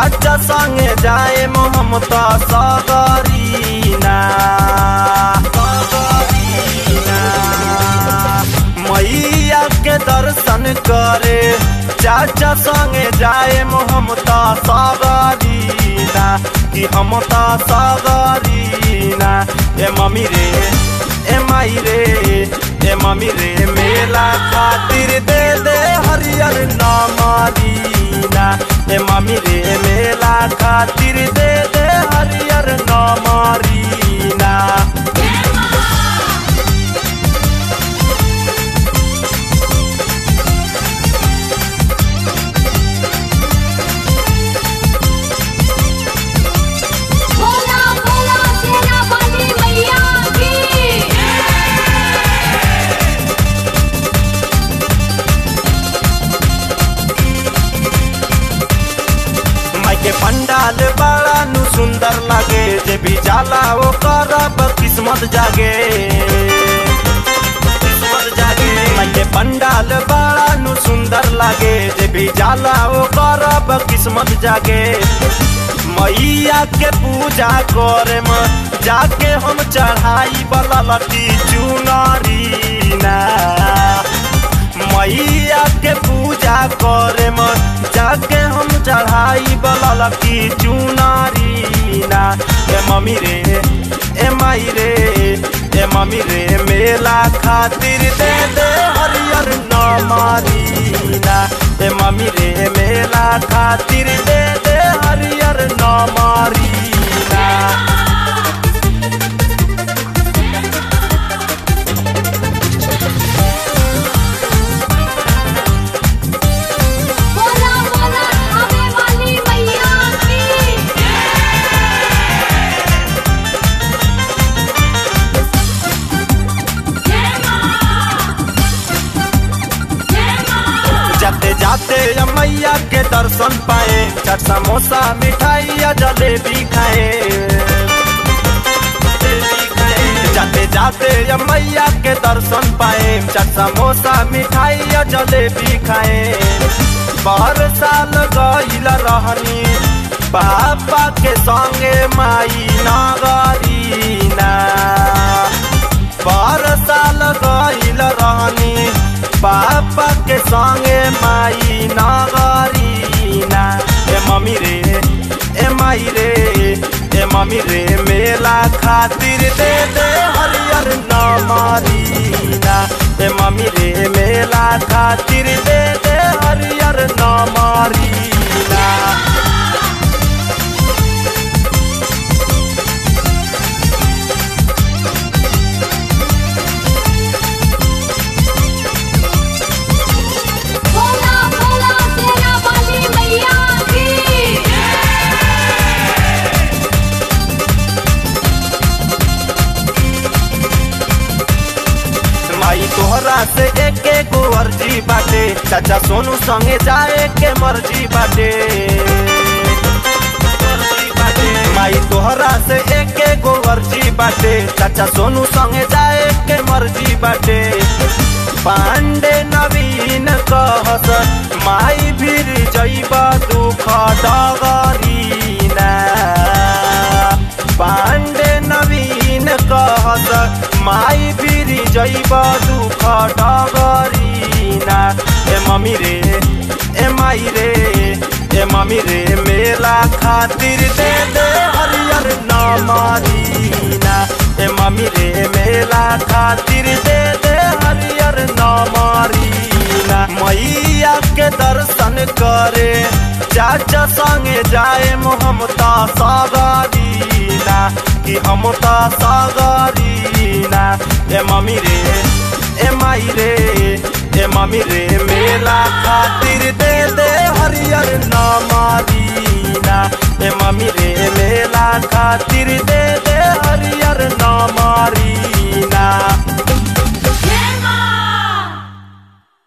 चाचा संगे जाए मोहम्मता सगरीना सगरीना मैया के दर्शन करे चाचा संगे जाए मोहम्मता सगरीना कि हम त सगरीना ए मम्मी रे ए माई रे ए मम्मी रे मेला खातिर दे दे हरियर नामरीना ए मम्मी रे मेला खातिर दे दे हरियर नामरीना बोला बोला सेना वाली मैया की माई के पंडाल बड़ा नु सुंदर लागे जे भी जाला वो करब किस्मत जागे किस्मत जागे माई के पंडाल बड़ा नु सुंदर लागे जे भी जाला वो करब किस्मत जागे मैया के पूजा करे म जाके हम चढ़ाई वाला लटी चुनरी ना मैया के पूजा करे म जाके हम चढ़ाई वाला लकी चुनारी ना ए मम्मी रे ए माई रे ए मम्मी रे मेला खातिर दे दे हरियर नामारी ना ए मम्मी रे मेला खातिर दे दे हरियर नामारी ना बोला बोला आवे वाली मैया की जय मां जय मां जाते जाते या मैया के दर्शन पाए चाट समोसा मिठाई या जलेबी खाए जलेबी खाए। जाते जाते या मैया के दर्शन पाए चाट समोसा मिठाई या जलेबी खाए बाहर साल गईल रहनी पापा के संगे माई नगरीना बार साल गईल रहनी पापा के संगे माई नगरीना ए मम्मी रे ए माई रे ए मम्मी रे मेला खातिर दे दे हरियर नामरीना ए मम्मी रे मेला खातिर दे दे हरियर नामरीना बोला बोला सेना वाली मैया की माई तोहरा से एक एक अर्जी बाटे चाचा सोनू संगे जाए के मर्जी बाटे मर्जी बाटे। माई तोहरा से एक एक अर्जी बाटे चाचा सोनू संगे जाए के मर्जी बाटे पांडे नवीन कहस माई भीर जैब दुख डगरीना पांडे नवीन कहस माई फिरी जैब दुख डगरीना ए मम्मी रे ए माई रे ए मम्मी रे मेला खातिर दे दे हरियर नामरीना ए मम्मी रे मेला खातिर दे दे हरियर नामरीना मैया के दर्शन करे चाचा संगे जाए मोहम्मता सागरीना कि हम त सागरीना ए मम्मी रे ए माई रे ए मम्मी रे मेला खातिर दे दे हरियर नामरीना ए मम्मी रे मेला खातिर दे